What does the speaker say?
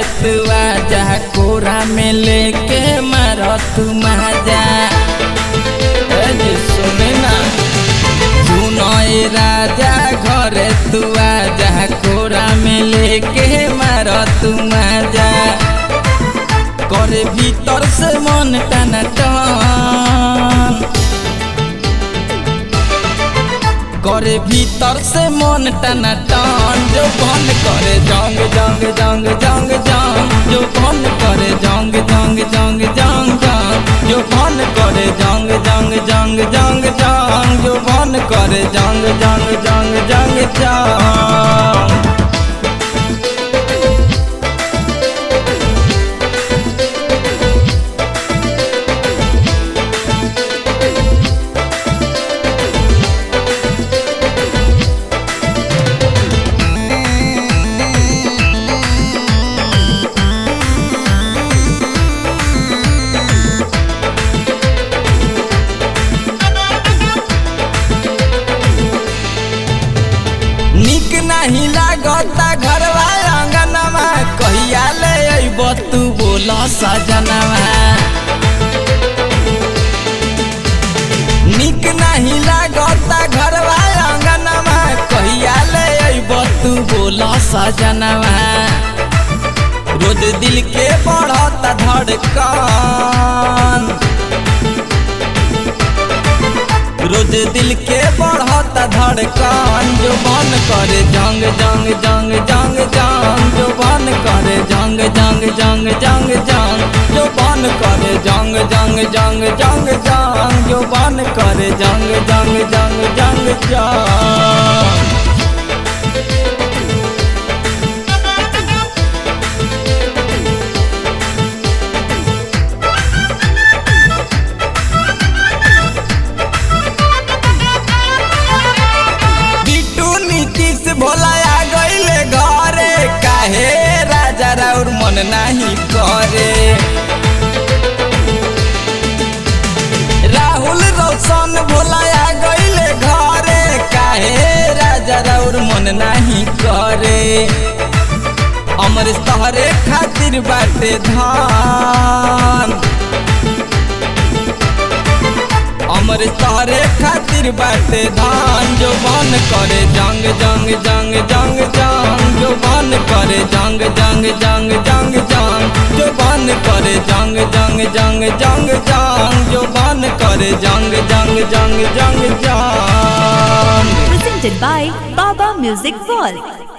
तू आजा कोरा में लेके मारो तू माजा ए जी सुने ना सुनो ए राजा घरे तू आजा कोरा में लेके मारो तू माजा करे भीतर से मन टाना टान करे भीतर से मन टना टान जो बन करे जंग जंग जंग जंग जंग जो बन करे जंग जंग जंग जंग जंग जो बन करे जंग जंग जंग जंग जंग जो बन करे जंग जंग जंग जंग जंग निक नहीं लागता घरवा अंगनवा कहिया ले अइब तू बोल सजनवा निक नहीं लागता घरवा अंगनवा कहिया ले अइब तू बोल सजनवा रोज दिल के बढ़ता धड़कन रोज दिल के बढ़ता धड़कन जो बन करे जंग जंग जंग जंग जंग जो बन करे जंग जंग जंग जंग जंग जो बन करे जंग जंग जंग जंग जंग जो बन करे जंग जंग जंग जंग जंग बिट्टू नीतीश भोला आ गईले घरे काहे राजा राउर मन नहीं करे राहुल रोशन भोला आ गईले घरे काहे राजा राउर मन नहीं करे अमर तहरे खातिर बाटे धान अमर तारे खातिर बाटे धान जो बन करे जंग जंग जंग जंग जंग जो बन करे जंग जंग जंग जंग जंग जो बन करे जंग जंग जंग जंग जंग जो बन करे जंग जंग जंग जंग जंग presented by Baba Music World.